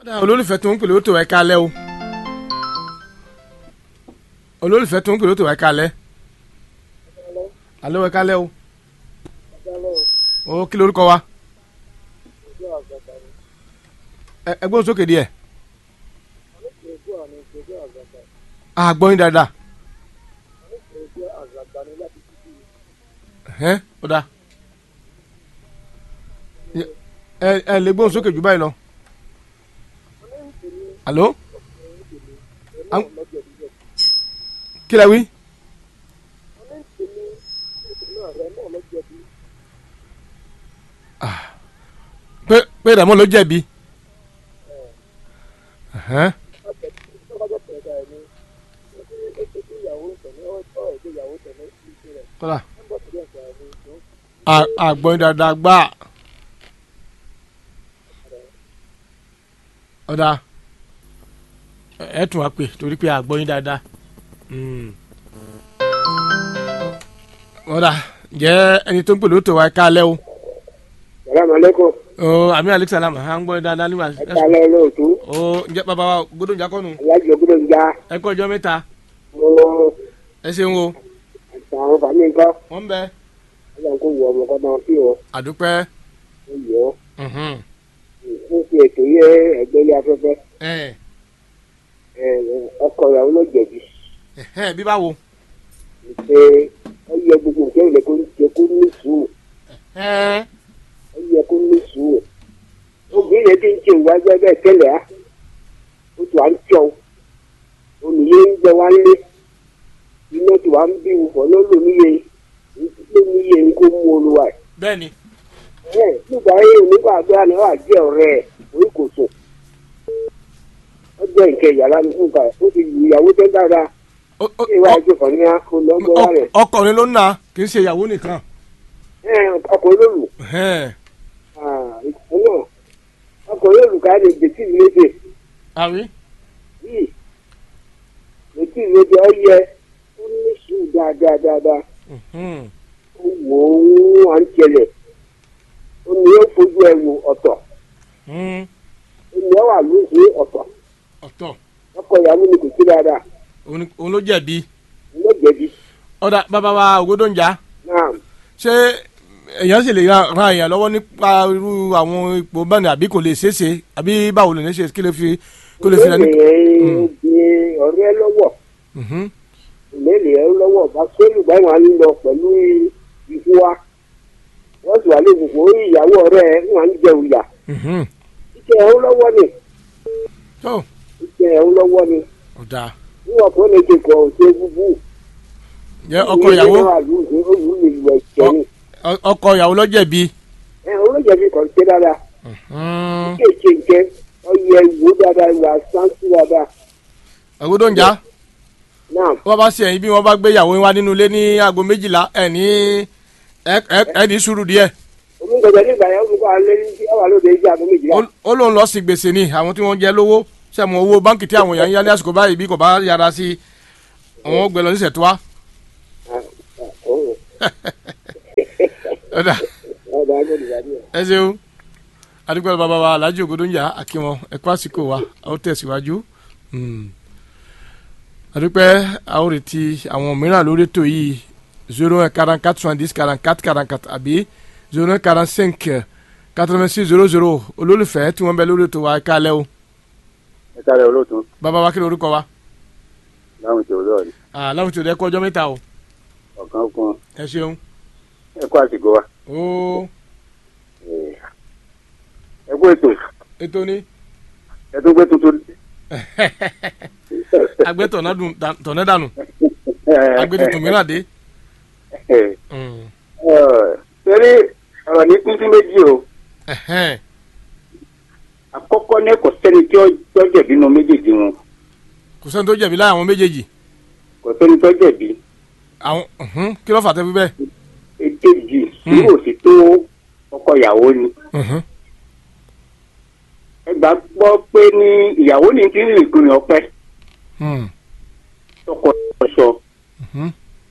olólùfẹ́ tó ń pèlè ó tó ẹ̀ kalẹ̀ o olólùfẹ́ tó ń pèlè ó tó ẹ̀ kalẹ̀ alo ẹ̀ kalẹ̀ o o kí lorúkọ wa ẹ ẹ gbóhùn sókè díẹ̀ àgbọ̀n yín dáadáa ẹ ó dáa ẹ ẹ lè gbóhùn sókè jù báyìí lọ alo Am- kí lẹ wí. Ah, pé pé ìdààmú ló jẹ̀bi. Ẹ̀hẹ́n. kọ́lá À- àgbọ̀n dáadáa gbà ọ̀dà ẹ ẹ tún wá pè torí pé àgbọ̀n dáadáa Mm. ọ̀dà jẹ́ ẹni tó ń pè lóòótọ́ wa ẹ káalẹ́ o salaamaleykum ọ àmì alexalam à ń gbọ́ dáadáa nígbà ẹ kálẹ́ olóòtú ọ ǹjẹ́ bàbá wa gbọ́dọ̀ jà kọ́nu alájọ gbọ́dọ̀ ń já ẹ kọ́ ọjọ́ mẹ́ta mo ẹ ṣeun o àtàwọn fàmí nǹkan wọ́n ń bẹ ọlọ́run kò wọ ọmọ kan náà sí ọ àdúpẹ́ ó yọ mhm. ó fi ètò yẹ ẹgbẹ́ ilé afẹ́fẹ́ ẹ ẹ, ọkọ ìyàwó ló jẹ̀bi ẹ bí báwo pé ó yẹ gbogbo nǹkan ìlẹ̀ kó jẹ kó ní sùúrù ẹ ó yẹ kó ní sùúrù obìnrin yẹn ti ń ṣe ìwájú ẹgbẹ́ tẹ́lẹ̀ á ó tù á ń tọ́ olùyẹ ń jẹ wá lé iná tù á ń bí wùfọ̀ ló lò níye ló níye ń kó mú olùwà ẹ̀. bẹ́ẹ̀ ni ẹ nígbà yìí onígbàgbọ́ ni wàá jẹ́ ọ̀rẹ́ ẹ̀ orí kò sùn ó jẹ́ nǹkan ìyàrá ní fún báyìí ó ti lu ìyàwó tẹ́ dáadáa Ó- ó- ṣé ìwà ẹjọ́ kan ní akólọ́gbọ́ ọ- rẹ̀ ọkùnrin ló ń na kì í ṣe ìyàwó nìkan ẹ ọkùnrin ló lù ẹ ìkùn náà ọkùnrin ló lù ká lè gbèsè ìlédè àrí yìí gbèsè ìlédè ọ yẹ ó ní sùúrù dáadáa dáadáa mhm. ó wò ó à ń tẹlẹ̀ ó ní ó fojú ẹ wò ọ̀tọ̀ Mm. ó ní ọ wà lóṣù ọ̀tọ̀ ọ̀tọ̀ ọkọ ìyàwó ni kò sí dáadáa òun ni- òun ló jẹ̀bi ló jẹ̀bi ọ̀dà bàbá wa ògbódòǹjà náà. ṣé èèyàn sì lè ra- ran èèyàn lọ́wọ́ nípa irú àwọn ipò bẹ́ẹ̀ ni àbí kò lè ṣeéṣe àbí báwo lè ní ṣe kí lè fi kó lè fi rẹ ní. lẹ́yìn obìnrin ọ̀rẹ́ lọ́wọ́ Mhm. lẹ́yìn ẹ̀ lọ́wọ́ bá sólù báyìí wọn á lọ pẹ̀lú ikú wa wọ́n sì wà lóògùn fún ìyàwó ọ̀rẹ́ ẹ̀ wọn á jẹ òyà Mhm. ìṣe ẹ̀ ń lọ́wọ́ ni tó ìṣe ẹ̀ ń lọ́wọ́ ni ọ̀dà níwọ̀n tó lè ṣe kọ̀ ṣe búbú jẹ́ ọkọ ìyàwó ọ ọ- ọkọ ìyàwó ló jẹ̀bi. ẹ̀ olójẹ̀bi kan ṣe dáadáa Mhm. kéèké nǹkẹ́ ọyẹ ìwò dáadáa ìwà sáńsì dáadáa ògbódòǹjà náà wọ́n bá ṣe ẹ̀yìn bí wọ́n bá gbé ìyàwó wá nínú ilé ní aago méjìlá ẹ̀ ní ẹ̀- ẹ̀ ẹ̀ ní sùúrù díẹ̀ omúgbẹ̀gbẹ̀ nígbà yẹn olùkọ́ alẹ́ ní tí ọwà lóde ìjà àbọ̀ méjìlá. Ó- ó lóun lọ sí gbèsè ni àwọn tí wọ́n jẹ lówó sẹ́mu owó báńkì tí àwọn èèyàn ń yá ní àsìkò báyìí bí kò bá yára sí i àwọn gbẹ lọ ní sẹ̀túwá. ọ̀dà ọ̀dà agbẹ̀dùgbà díẹ̀. ẹ ṣeun adigun bàbá wa alhaji ògodonjà akínwọn ẹkọ àsìkò wa a ó tẹ̀síwájú Mm. adúpẹ́ a ó retí àwọn mìíràn lórí ètò yìí zero un quarante quatre soixante dix quarante quatre quarante quatre àbí zero un quarante cinq quatre vingt six zero zero olólùfẹ́ tí wọ́n bẹ lórí ètò wa ẹ káalẹ́ o ẹ sáré olóòtú bàbá wa kí ni orúkọ wa láwọn ìṣòro lọ́ọ̀rì láwọn tí o dẹ́ kọ́ ọjọ́ mẹ́ta o ọ̀kan fún ẹ ṣeun ẹ kó àsìkò wa ó ẹ kó ètò ètò ní ẹ tún gbé tuntun. agbẹ́ tọ̀nẹ́ dànù agbẹ́ tuntun mìíràn dé. Mm. sẹ́rí ọ̀rọ̀ ní pín sí méjì o Ẹ̀hẹ́n. àkọ́kọ́ ní kò sẹ́ni tí ó tó jẹ̀bi nínú méjèèjì wọn kò sẹ́ni tó jẹ̀bi láyà àwọn méjèèjì kò sẹ́ni tó jẹ̀bi àwọn mhm, kí ló fà tẹ́ fi bẹ́ẹ̀. èkejì sùúrù òsì tó ọkọ ìyàwó ni Mhm. ẹ gbà gbọ́ pé ní ìyàwó ní kí ní ìpinnu ọpẹ́ Mm. tọkọ ọ̀ṣọ́ Mhm.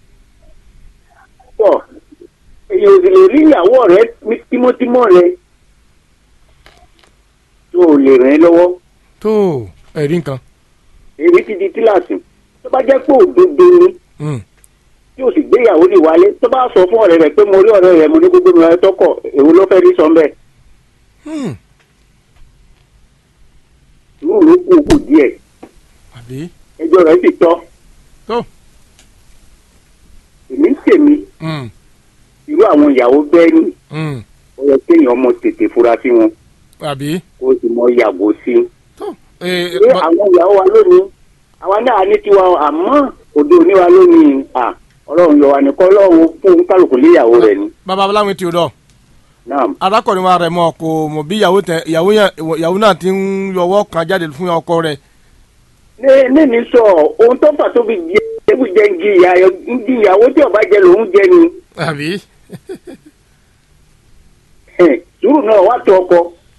pọ̀ èyí ò sì lè rí ìyàwó rẹ ní tímọ́tímọ́ rẹ tó o lè rìn lọ́wọ́ tó ẹ̀rí nǹkan èmi ti di kíláàsì tó bá jẹ́ pé òdodo ni Mm. tí o sì gbéyàwó ní wálé tó bá sọ fún ọ̀rẹ́ rẹ̀ pé mo rí ọ̀rẹ́ rẹ̀ mo ní gbogbo mi rẹ̀ tọkọ̀ èwo ló fẹ́ rí sọ mbẹ́ Mm. irú ló kú kù díẹ̀ àbí ẹjọ́ rẹ̀ sì tọ́ tó èmi ń tèmi Mm. irú àwọn ìyàwó bẹ́ẹ̀ ni Mm. ó yẹ kéèyàn mọ tètè fura sí wọn àbí kó o sì mọ yàgò sí i. tó ẹ pé ẹ àwọn ìyàwó wa lónìí àwa náà ní tiwa o, àmọ́ òde òní wa lónìí à ọlọ́run yọ wa nìkan ọlọ́run fún kálukú léyàwó rẹ̀ ni. bàbá aláwìn tí o dọ̀ náà arákùnrin wa rẹ̀ mọ̀ kò mọ̀ bí ìyàwó tẹ ìyàwó yẹn ìyàwó náà ti ń yọwọ́ kan jáde fún ọkọ rẹ̀ ní ní mi sọ ohun tó fà tó fi jẹ ewu jẹ ń jìyà ń jìyàwó tí ọba jẹ lòún jẹ ni àbí Ẹ̀, sùúrù náà wà tó ọkọ.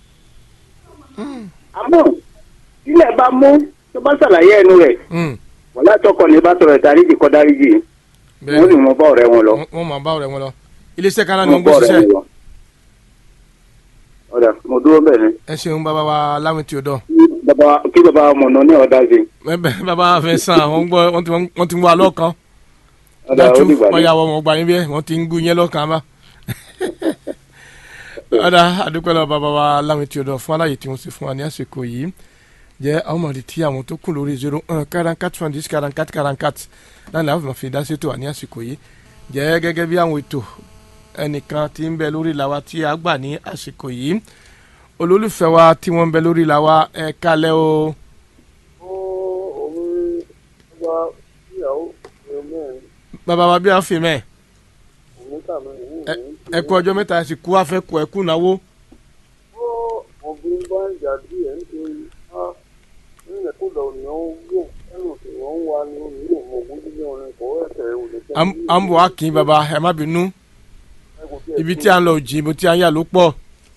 àmọ́ sílẹ̀ bá mú tó bá ṣàlàyé ẹnu rẹ̀ Mm. wọ́n látọkọ ní bá sọ̀rọ̀ ìdáríjì kọ́ dáríjì wọ́n sì bẹ́ẹ̀ mọ bá ọ̀rẹ́ wọn lọ. wọ́n- wọ́n mọ̀ bá ọ̀rẹ́ wọn lọ iléeṣẹ́ kan náà ni wọ́n wọ́n gbé bá ọ̀rẹ́ ṣiṣẹ́ wọn lọ. ọ̀dà mo dúró bẹ́ẹ̀ ni ẹ ṣeun bàbá wa aláwìn tí o dọ̀ Kí bàbá- kí bàbá mọ̀nà ní ọ̀dà sí i. bẹ́ẹ̀ bàbá fẹ́ sàn wọ́n gbọ́ wọ́n ti wọ́n ti ń wá lọ́kàn ọ̀dà ó dájú dìgbà wọ́n ní. yà wọ́n gbà yín bí wọ́n ti ń gún yẹn lọ́kàn bá. ọ̀dà àdúpẹ́ lọ bàbá wa aláwìn tí o dọ̀ fún aláyè tí wọ́n ṣe fún wa ní àsìkò yìí jẹ́ àwọn ọmọdé tí àwọn tó kù lórí zero un quarante quatre soixante dix quarante quatre quarante quatre láti láti máa fi dá sí ètò wa ní àsìkò yìí jẹ́ gẹ́gẹ́ bí àwọn ètò ẹnìkan tí ń bẹ lórí làwa tí a gbà ní àsìkò yìí olólùfẹ́ wa tí wọ́n ń bẹ lórí làwa ẹ̀ kalẹ̀ o òun wá ìyàwó mẹ́rin bàbá wa bí a fi mẹ́ òun tàbí òun ẹ ẹ kú ọjọ́ mẹ́ta ẹ sì kú afẹ́ kú ẹ kú náwó ó obìnrin bá ń jà díẹ̀ nítorí á nílẹ̀ kó lọ ní ó gbò ẹnu tí wọ́n ń wá ní omi yóò mọ ogún nílé orin kọ́ ẹ̀sẹ̀ òde tẹ́ à ń- à ń bọ̀ wá kí bàbá ẹ má bínú ibi tí a ń lọ jì ibi tí a ń yà ló pọ̀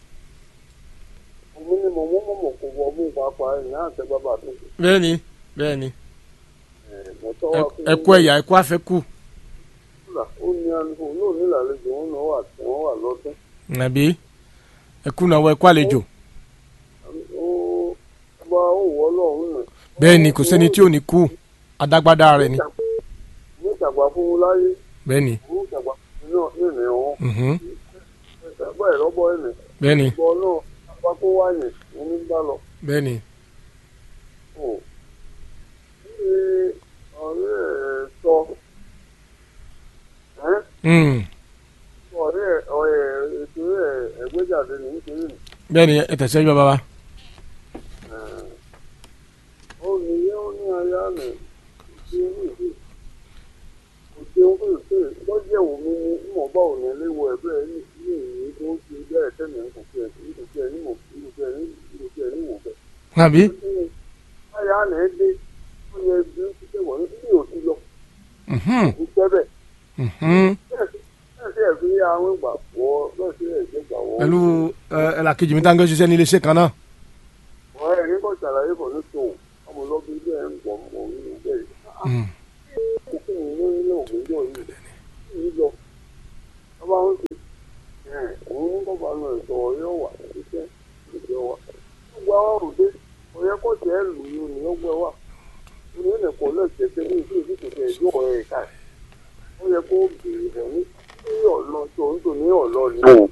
omi ni mo mọ́ mọ̀ kó wọ mú pàápàá ẹ̀ náà tẹ́ bàbá tó ṣe bẹ́ẹ̀ ni bẹ́ẹ̀ ni mo tọ́ ẹ wa fún ẹ kú ẹ̀yà ẹ kú afẹ́ kú kúlà ó ní àlùkò náà nílàlejò òun náà wà tí wọ́n wà lọ́dún nàbí ẹ kú náwó ẹ kú àlejò ó bá ó wọ́ ọlọ́run nà. bẹ́ẹ̀ ni kò sẹ́ni tí ò ní kú adágbádá rẹ̀ ni ní ìjàgbá fún un láyé bẹ́ẹ̀ ni ní ìjàgbá fún un náà ní ìrìn mhm, ẹgbẹ́ ìrọ́bọ ẹ̀nì bẹ́ẹ̀ ni ìbọn náà apá kó wáyé ní bá lọ. bẹ́ẹ̀ ni ó ṣe ọ̀rẹ́ ẹ̀ sọ ẹ́ mm, ọ̀rẹ́ ẹ̀ ọ̀rẹ́ ètò ẹ̀ ẹ̀gbẹ́jáde ní nítorí nì. bẹ́ẹ̀ ni ẹ tẹ̀síwájú bàbá wa ó ní yẹ́ ó ní aya nì ṣe ní ìdí kò ṣeun fún ìṣe lọ́jọ́ òun ní ìmọ̀ọ́bá òní léwu ẹ̀bẹ́ ní ìyí tó ń ṣe bẹ́ẹ̀ tẹ́lẹ̀ ń kò fi ẹ̀ ní kò fi ẹ̀ ní mọ̀ ní kò fi ẹ̀ ní kò fi ẹ̀ ní mọ̀ bẹ́ẹ̀. nàbí aya nì ẹ́ dé ó yẹ bí ó ti ṣe wọ̀ ní bí ò ti lọ mhm, kò jẹ́ bẹ́ẹ̀. mhm, bẹ́ẹ̀ sí ẹ̀ fi àwọn ìgbà wọ́ bẹ́ẹ̀ sí ẹ̀ jẹ́ gbà wọ́. pẹ̀lú ẹ ẹ làkejì mi tá ń gbé ṣiṣẹ́ ní iléeṣẹ́ kan náà wọ́n ẹ̀ ní kò ṣàlàyé bọ̀ ní tòun ọmọ lọ́bí bẹ́ẹ̀ ń gbọ̀ mọ̀ nínú bẹ́ẹ̀ Mm, òkè ìlú ilé ògbójọ yìí yìí lọ ọba ń ṣe ẹ òun ní kọba lọ ìtọ yóò wà ṣiṣẹ́ ìjọ wa gbogbo àwọn òde ọyẹ kọ tẹ ẹ lù yìí ní ọgbẹ wa ní ilẹ̀ kọ lẹsẹ pé ní ìdí ìdí kò tẹ ẹjọ́ ẹ ká ó yẹ kó bèrè ẹ ní ní ọlọ tó ń tò ní ọlọ ni.